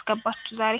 ያስገባችሁ ዛሬ?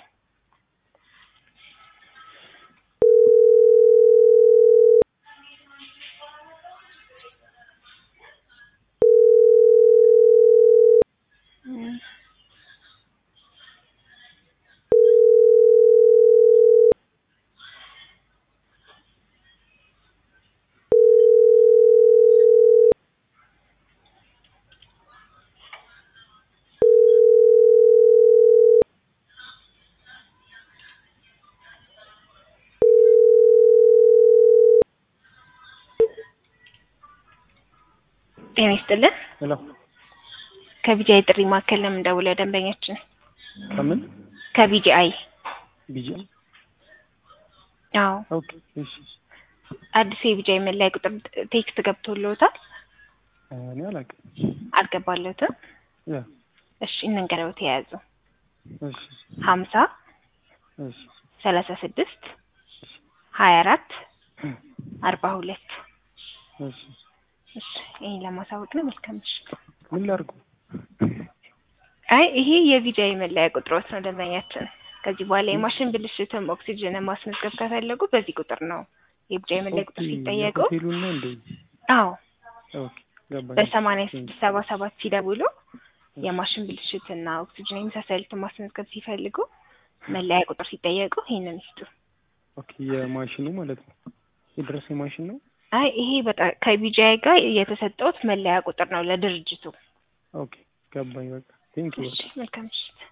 ጤና ይስጥልን። ሄሎ ከቢጂአይ ጥሪ ማዕከል ነው የምንደውለው ደንበኛችን ከምን ከቢጂአይ ቢጂ አዎ ኦኬ እሺ አዲስ የቢጂአይ መለያ ቁጥር ቴክስት ገብቶልዎታል? እኔ አላውቅም አልገባለትም? ያ እሺ እንንገረው ተያያዙ እሺ ሀምሳ እሺ ሰላሳ ስድስት ሀያ አራት አርባ ሁለት እሺ እሺ ይሄን ለማሳወቅ ነው። መልካም ምሽት። ምን ላድርጉ አይ ይሄ የቢጂአይ መለያ ቁጥሮት ነው ደንበኛችን። ከዚህ በኋላ የማሽን ብልሽትም ኦክሲጅን ማስመዝገብ ከፈለጉ በዚህ ቁጥር ነው የቢጂአይ መለያ ቁጥር ሲጠየቁ። ሆቴሉን ነው እንዴ አዎ ኦኬ ገባኝ በሰማንያ ስድስት ሰባ ሰባት ሲደውሉ የማሽን ብልሽትና ኦክሲጅን የመሳሰሉትን ማስመዝገብ ሲፈልጉ መለያ ቁጥር ሲጠየቁ ይህንን ይስጡ። ኦኬ የማሽኑ ማለት ነው የድረስ የማሽን ነው አይ ይሄ በጣም ከቢጂአይ ጋር የተሰጠውት መለያ ቁጥር ነው ለድርጅቱ። ኦኬ ገባኝ በቃ ቴንክ ዩ እሺ መልካም ምሽት።